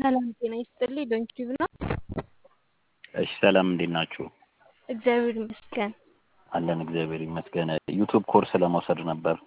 ሰላም ጤና ይስጥልኝ። ዶንኪቲቭ ነው። እሺ ሰላም፣ እንዴት ናችሁ? እግዚአብሔር ይመስገን። አለን እግዚአብሔር ይመስገን። ዩቱብ ኮርስ ለመውሰድ ነበር።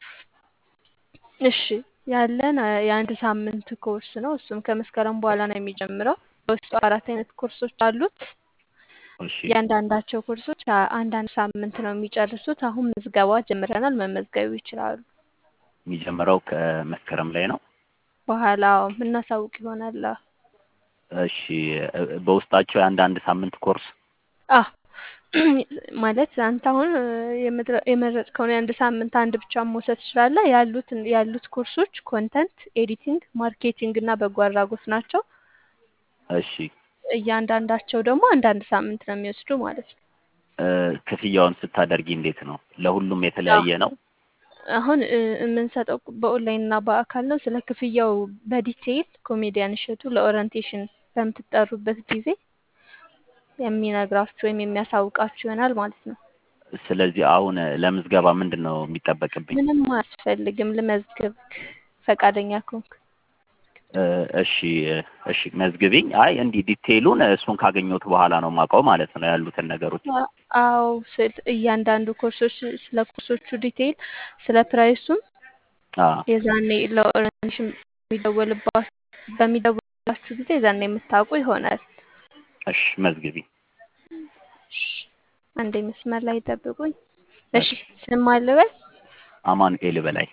እሺ ያለን አ- የአንድ ሳምንት ኮርስ ነው። እሱም ከመስከረም በኋላ ነው የሚጀምረው። በውስጡ አራት አይነት ኮርሶች አሉት። እሺ እያንዳንዳቸው ኮርሶች አ- አንዳንድ ሳምንት ነው የሚጨርሱት። አሁን ምዝገባ ጀምረናል። መመዝገብ ይችላሉ። የሚጀምረው ከመስከረም ላይ ነው። በኋላ የምናሳውቅ ይሆናል። አዎ። እሺ እ- በውስጣቸው የአንዳንድ ሳምንት ኮርስ አ ማለት አንተ አሁን እ፣ የምትረ- የመረጥከውን የአንድ ሳምንት አንድ ብቻ መውሰድ ትችላለህ። ያሉት ያሉት ኮርሶች ኮንተንት ኤዲቲንግ፣ ማርኬቲንግ እና በጎ አድራጎት ናቸው። እሺ እያንዳንዳቸው ደግሞ አንዳንድ ሳምንት ነው የሚወስዱ ማለት ነው። እ፣ ክፍያውን ስታደርጊ እንዴት ነው? ለሁሉም የተለያየ ነው? አሁን እ፣ የምንሰጠው በኦንላይን እና በአካል ነው። ስለ ክፍያው በዲቴይል ኮሜዲያን እሸቱ ለኦሪንቴሽን በምትጠሩበት ጊዜ የሚነግራችሁ ወይም የሚያሳውቃችሁ ይሆናል ማለት ነው። ስለዚህ አሁን ለምዝገባ ምንድን ነው የሚጠበቅብኝ? ምንም አያስፈልግም። ልመዝግብክ ፈቃደኛ ከሆንክ እ፣ እሺ እሺ መዝግቢኝ። አይ እንዲህ ዲቴይሉን እሱን ካገኘሁት በኋላ ነው የማውቀው ማለት ነው ያሉትን ነገሮች። አ- አዎ ስል እያንዳንዱ ኮርሶች ስለ ኮርሶቹ ዲቴይል ስለ ፕራይሱም አ የዛኔ ለኦሪንቴሽን የሚደወልባ- በሚደወልባችሁ ጊዜ የዛኔ የምታውቁ ይሆናል። እሺ መዝግቢኝ። እሺ፣ አንዴ መስመር ላይ ጠብቁኝ። እሺ እሺ ስም አልበል አማኑኤል በላይ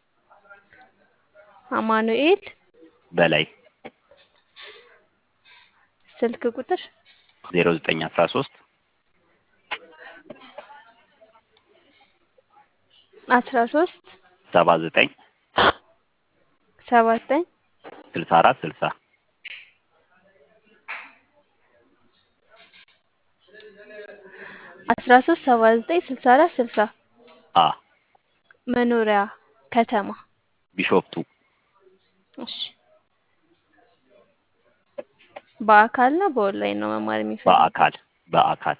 አማኑኤል በላይ ስልክ ቁጥር ዜሮ ዘጠኝ አስራ ሶስት አስራ ሶስት ሰባ ዘጠኝ ሰባ ዘጠኝ ስልሳ አራት ስልሳ አስራ ሶስት ሰባ ዘጠኝ ስልሳ አራት ስልሳ አ መኖሪያ ከተማ ቢሾፍቱ እሺ በአካል ነው በኦንላይን ነው መማር የሚፈልጉት? በአካል በአካል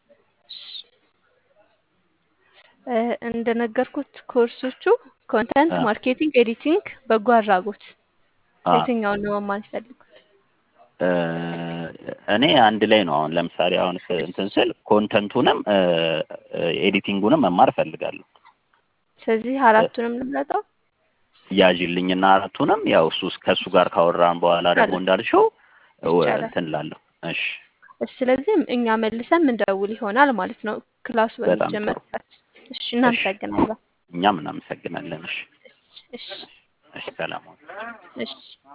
እ፣ እንደነገርኩት ኮርሶቹ ኮንተንት አ ማርኬቲንግ፣ ኤዲቲንግ፣ በጎ አድራጎት አ የትኛውን ነው መማር የሚፈልጉት? እ፣ እኔ አንድ ላይ ነው። አሁን ለምሳሌ አሁን ስ- እንትን ስል ኮንተንቱንም እ፣ ኤዲቲንጉንም መማር እፈልጋለሁ። ስለዚህ እ፣ አራቱንም ልምረጠው ያዥልኝና አራቱንም ያው እሱ ከእሱ ጋር ካወራን በኋላ ደግሞ ይቻላል እንዳልሽው እ፣ ይቻላል። እንትን እላለሁ። እሺ እሺ፣ ስለዚህ እኛ መልሰን ምንደውል ይሆናል ማለት ነው ክላሱ በጣም ጥሩ። በሚጀመር ሰዓት። እሺ፣ እሺ እናመሰግናለን። እኛም እናመሰግናለን። እሺ እሺ፣ እሺ ሰላም ሁኑ። እሺ።